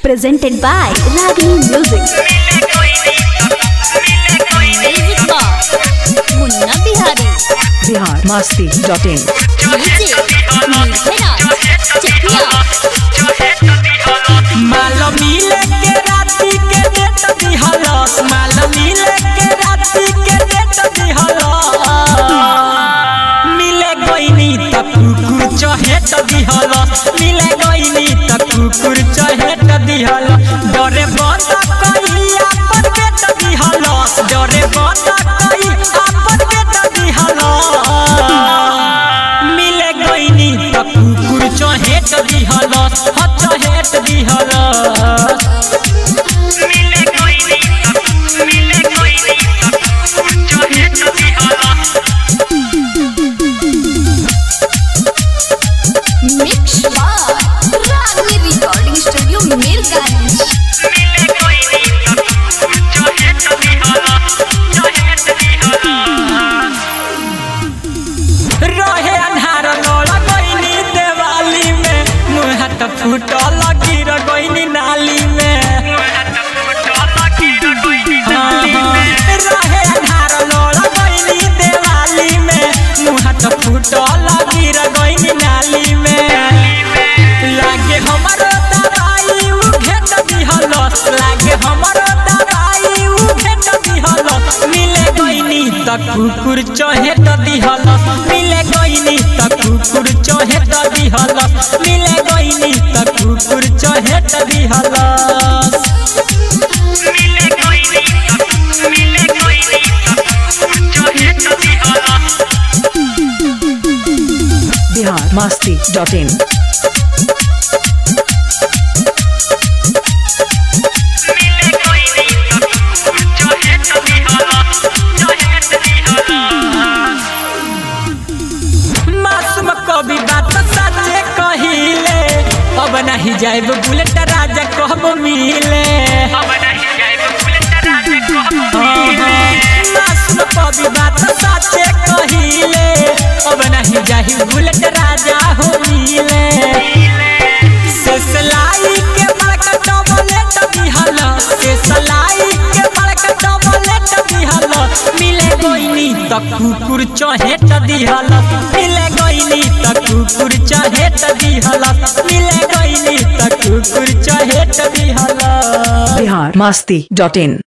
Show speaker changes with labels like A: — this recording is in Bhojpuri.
A: presented by Ragini Music.
B: Music box Munna Bihari
C: Bihar Masti dot in
B: DJ Neeraj Chakia
D: माल मिले के राती के डेट दिहलस माल मिले के राती के डेट दिहलस मिले गईनी त कुकुर चहेट दिहलस मिले गईनी त कुकुर चहेट दिहलस डरे बंद कई आपन बेट दिहलस डरे बंद कई आपन बेट दिहलस मिले गईनी त कुकुर चहेट दिहलस ह चहेट दिहलस मिले गईनी त मिले गईनी त चहेट दिहलस
B: मिक्स बार रागनी रिकॉर्डिंग स्टूडियो मीरगंज
D: मिले गईनी त चहेट दिहलस चहेट दिहलस रहे अन्हार नौला गईनी देवाली में मुँह हाथ फूटल गिर गईनी नाली में हाँ, हाँ। रहे अन्हार नौला गईनी देवाली में मुँह हाथ फूटल गिर गईनी नाली में लागे हमरो दवाई उ घेट दिहलस लागे हमरो दवाई उ घेट दिहलस मिले गईनी त कुकुर चहेट दिहलस मिले गईनी त कुकुर चहेट दिहलस मिले गईनी त कुकुर चहेट दिहलस मिले गईनी त मिले गईनी त चहेट दिहलस
C: बिहार मस्ती डॉट इन
D: मिले गईनी त चहेट दिहलस चहेट दिहलस मासूम कभी बात सच्चे कहिले अब नहीं जाए बुलेट राजा कब मिले अब नहीं जाए बुलेट राजा कब मासूम कभी बात सच्चे कहिले अब नहीं जाए बुलेट राजा हो मिले से सलाई के बड़का डबलेट दिहल से सलाई के बड़का डबलेट दिहल मिले गईनी त कुकुर चहेट दिहल मिले गईनी त कुकुर चहेट दिहल मिले गईनी त कुकुर चहेट दिहल
C: बिहार मस्ती डॉट इन